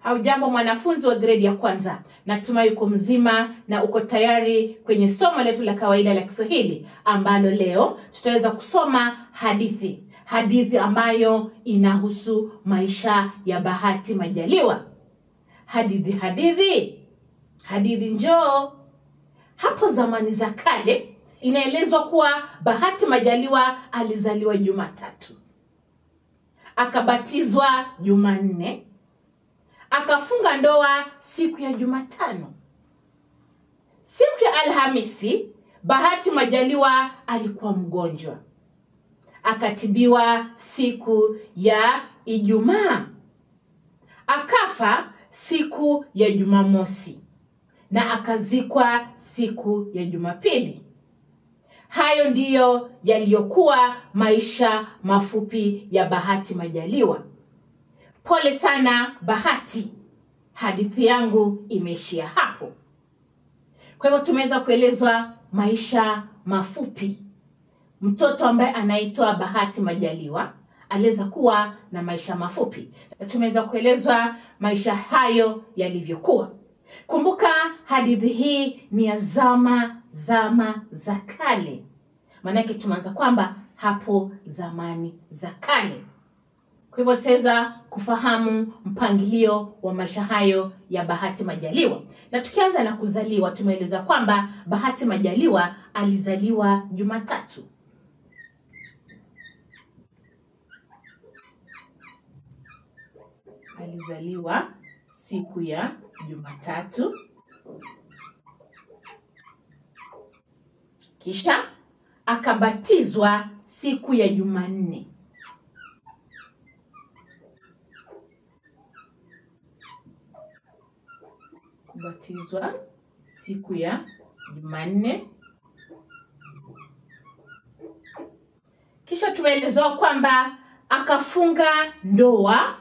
au jambo mwanafunzi wa gredi ya kwanza natumai uko mzima na uko tayari kwenye somo letu la kawaida la kiswahili ambalo leo tutaweza kusoma hadithi hadithi ambayo inahusu maisha ya bahati majaliwa hadithi hadithi hadithi njoo hapo zamani za kale inaelezwa kuwa bahati majaliwa alizaliwa jumatatu akabatizwa jumanne akafunga ndoa siku ya jumatano siku ya alhamisi bahati majaliwa alikuwa mgonjwa akatibiwa siku ya ijumaa akafa siku ya jumamosi na akazikwa siku ya jumapili hayo ndiyo yaliyokuwa maisha mafupi ya bahati majaliwa pole sana bahati hadithi yangu imeishia hapo kwa hivyo tumeweza kuelezwa maisha mafupi mtoto ambaye anaitwa bahati majaliwa aliweza kuwa na maisha mafupi na tumeweza kuelezwa maisha hayo yalivyokuwa kumbuka hadithi hii ni ya zama zama za kale maanake tumeanza kwamba hapo zamani za kale kwa hivyo tutaweza kufahamu mpangilio wa maisha hayo ya bahati majaliwa na tukianza na kuzaliwa tumeeleza kwamba bahati majaliwa alizaliwa jumatatu alizaliwa siku ya jumatatu kisha akabatizwa siku ya jumanne kubatizwa siku ya jumanne kisha tumeelezewa kwamba akafunga ndoa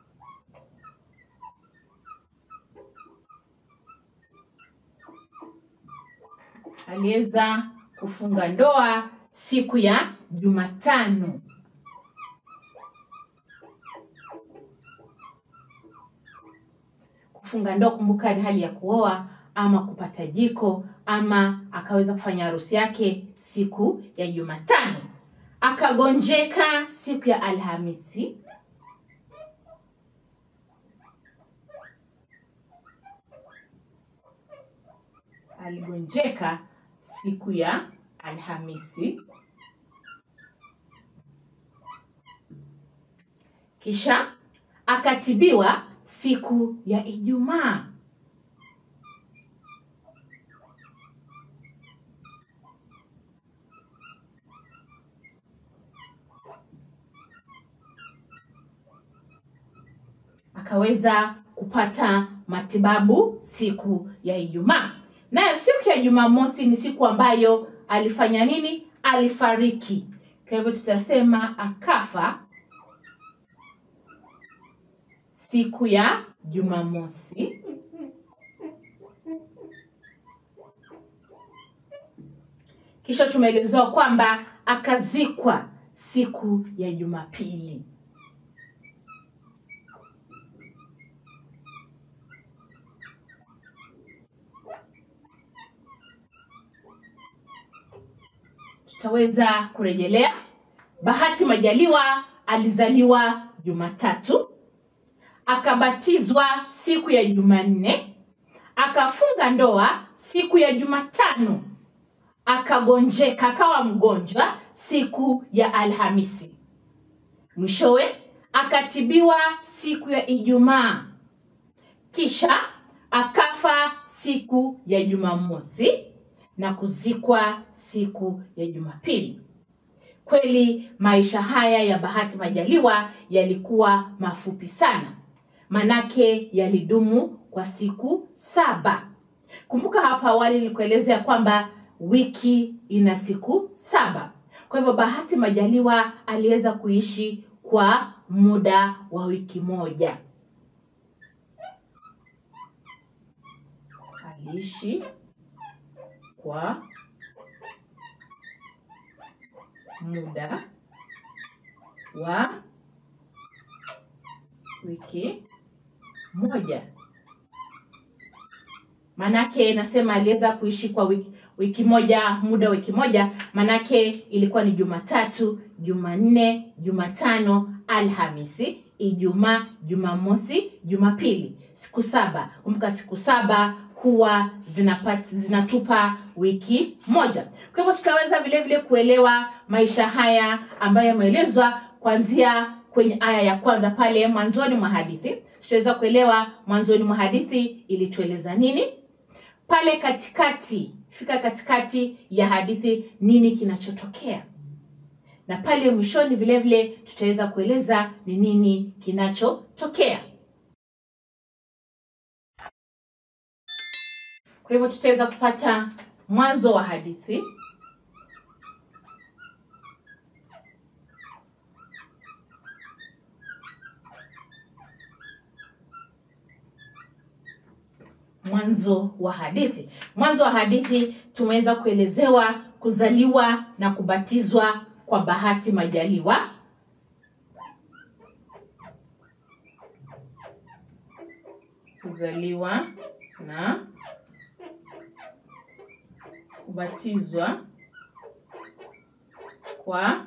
aliweza kufunga ndoa siku ya jumatano kufunga ndoa kumbuka ni hali ya kuoa ama kupata jiko ama akaweza kufanya harusi yake siku ya jumatano akagonjeka siku ya alhamisi aligonjeka siku ya alhamisi kisha akatibiwa siku ya ijumaa akaweza kupata matibabu siku ya ijumaa nayo siku ya jumamosi ni siku ambayo alifanya nini alifariki kwa hivyo tutasema akafa siku ya jumamosi kisha tumeelezewa kwamba akazikwa siku ya jumapili tutaweza kurejelea bahati majaliwa alizaliwa jumatatu akabatizwa siku ya jumanne akafunga ndoa siku ya jumatano akagonjeka akawa mgonjwa siku ya alhamisi mwishowe akatibiwa siku ya ijumaa kisha akafa siku ya jumamosi na kuzikwa siku ya jumapili kweli maisha haya ya bahati majaliwa yalikuwa mafupi sana manake yalidumu kwa siku saba kumbuka hapa awali nilikuelezea kwamba wiki ina siku saba kwa hivyo bahati majaliwa aliweza kuishi kwa muda wa wiki moja aliishi kwa muda wa wiki moja. Manake nasema aliweza kuishi kwa wiki, wiki moja, muda wa wiki moja, manake ilikuwa ni Jumatatu, Jumanne, Jumatano, Alhamisi, Ijumaa, Jumamosi, Jumapili, siku saba. Kumbuka siku saba huwa zinapata, zinatupa wiki moja. Kwa hivyo tutaweza vile vile kuelewa maisha haya ambayo yameelezwa kuanzia kwenye aya ya kwanza pale mwanzoni mwa hadithi. Tutaweza kuelewa mwanzoni mwa hadithi ilitueleza nini, pale katikati, fika katikati ya hadithi nini kinachotokea, na pale mwishoni vile vile tutaweza kueleza ni nini kinachotokea. Kwa hivyo tutaweza kupata mwanzo wa hadithi, mwanzo wa hadithi. Mwanzo wa hadithi tumeweza kuelezewa kuzaliwa na kubatizwa kwa Bahati Majaliwa. Kuzaliwa na kubatizwa kwa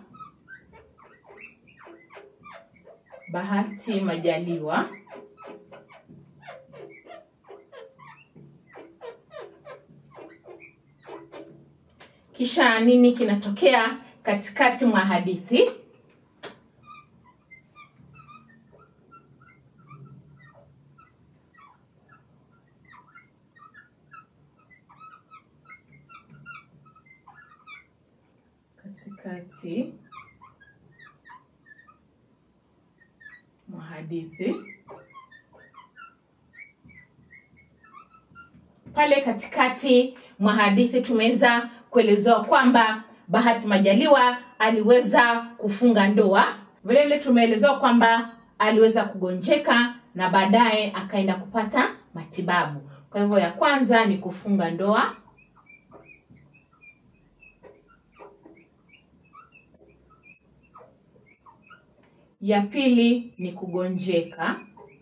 Bahati Majaliwa. Kisha nini kinatokea katikati mwa hadithi? Katikati mwa hadithi, pale katikati mwa hadithi tumeweza kuelezewa kwamba Bahati Majaliwa aliweza kufunga ndoa. Vile vile tumeelezewa kwamba aliweza kugonjeka na baadaye akaenda kupata matibabu. Kwa hivyo ya kwanza ni kufunga ndoa, ya pili ni kugonjeka,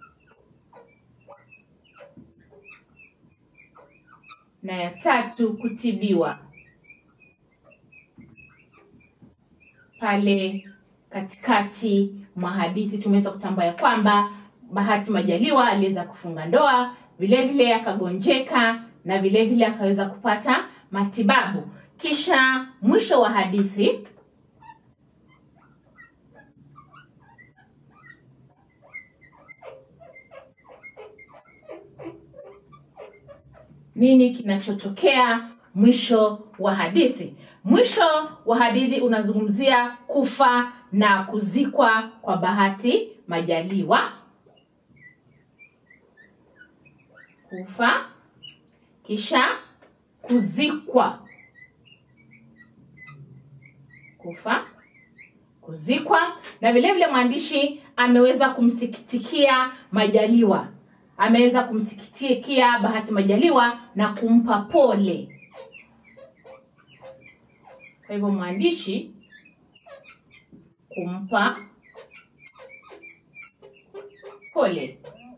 na ya tatu kutibiwa. Pale katikati mwa hadithi tumeweza kutambua ya kwamba Bahati Majaliwa aliweza kufunga ndoa, vile vile akagonjeka na vile vile akaweza kupata matibabu. Kisha mwisho wa hadithi nini kinachotokea mwisho wa hadithi. Mwisho wa hadithi unazungumzia kufa na kuzikwa kwa Bahati Majaliwa. Kufa kisha kuzikwa, kufa kuzikwa, na vile vile mwandishi ameweza kumsikitikia Majaliwa ameweza kumsikitikia Bahati Majaliwa na kumpa pole. Kwa hivyo mwandishi kumpa pole,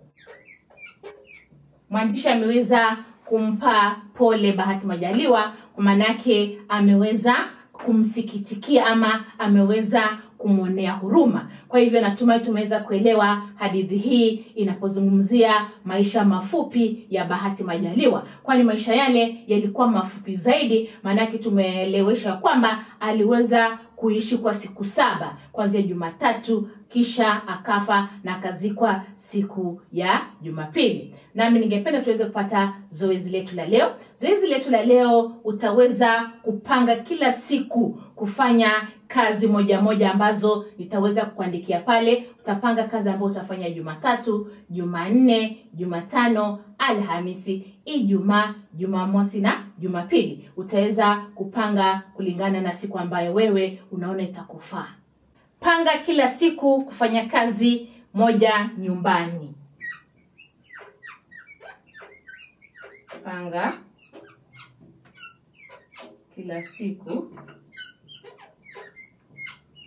mwandishi ameweza kumpa pole Bahati Majaliwa, kwa maanake ameweza kumsikitikia ama ameweza kumwonea huruma. Kwa hivyo natumai tumeweza kuelewa hadithi hii inapozungumzia maisha mafupi ya Bahati Majaliwa, kwani maisha yale yalikuwa mafupi zaidi, maanake tumeeleweshwa kwamba aliweza kuishi kwa siku saba kuanzia Jumatatu kisha akafa na akazikwa siku ya Jumapili. Nami ningependa tuweze kupata zoezi letu la leo. Zoezi letu la leo utaweza kupanga kila siku kufanya kazi moja moja ambazo nitaweza kukuandikia pale. Utapanga kazi ambayo utafanya Jumatatu, Jumanne, Jumatano, Alhamisi, Ijumaa, Jumamosi na Jumapili. Utaweza kupanga kulingana na siku ambayo wewe unaona itakufaa. Panga kila siku kufanya kazi moja nyumbani. Panga kila siku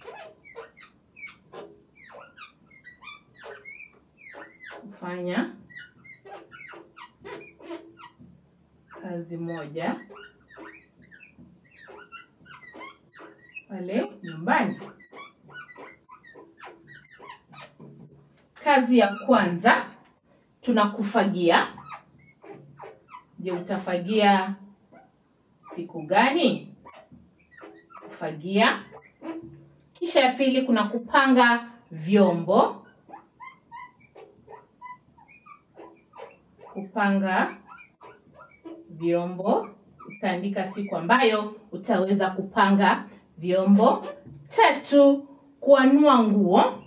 kufanya moja pale nyumbani. Kazi ya kwanza tunakufagia. Je, utafagia siku gani? Kufagia. Kisha ya pili kuna kupanga vyombo. Kupanga vyombo, utaandika siku ambayo utaweza kupanga vyombo. Tatu, kuanua nguo.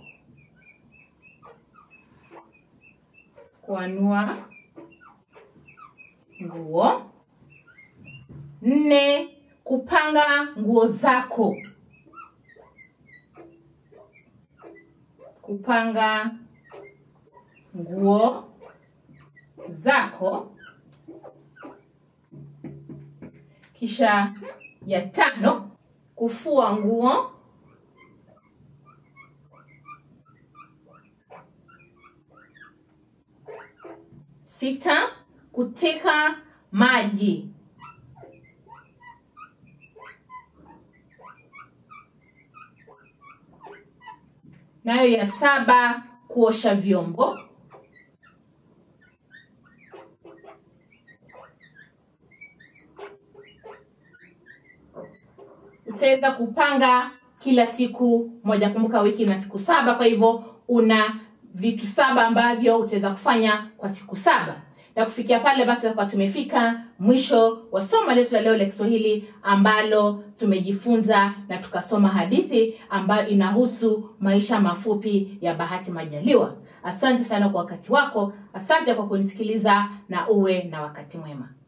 Kuanua nguo. Nne, kupanga nguo zako. Kupanga nguo zako. Kisha ya tano, kufua nguo. Sita, kuteka maji. Nayo ya saba, kuosha vyombo. Utaweza kupanga kila siku moja. Kumbuka wiki ina siku saba, kwa hivyo una vitu saba ambavyo utaweza kufanya kwa siku saba. Na kufikia pale basi, kwa tumefika mwisho wa somo letu la leo la Kiswahili ambalo tumejifunza na tukasoma hadithi ambayo inahusu maisha mafupi ya Bahati Majaliwa. Asante sana kwa wakati wako, asante kwa kunisikiliza na uwe na wakati mwema.